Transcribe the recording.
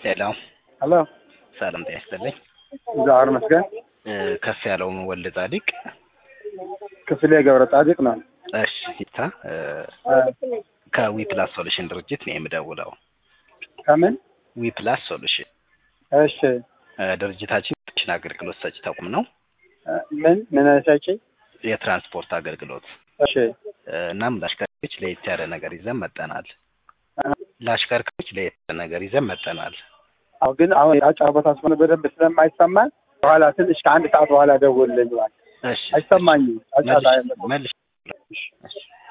ሄሎ ሄሎ ሰላም ጤና ይስጥልኝ። እግዚአብሔር ይመስገን። እ ከፍ ያለው ወልደ ጻዲቅ ክፍሌ ገብረ ጻዲቅ ነው። እሺ ይታ እ ከዊ ፕላስ ሶሉሽን ድርጅት ነው የምደውለው። ከምን? ዊ ፕላስ ሶሉሽን እሺ እ ድርጅታችን ሽን አገልግሎት ሰጪ ተቋም ነው። እ ምን ምን ሰጪ? የትራንስፖርት አገልግሎት እሺ እ እናም ለአሽከርካሪዎች ለየት ያለ ነገር ይዘን መጠናል። እ ለአሽከርካሪዎች ለየት ያለ ነገር ይዘን መጠናል። አዎ ግን አሁን አጫወታ ስለሆነ በደንብ ስለማይሰማን በኋላ ትንሽ ከአንድ ሰዓት በኋላ ደውልልኝ እባክህ። እሺ አይሰማኝም። አጫታ መልሽ መልሽ እሺ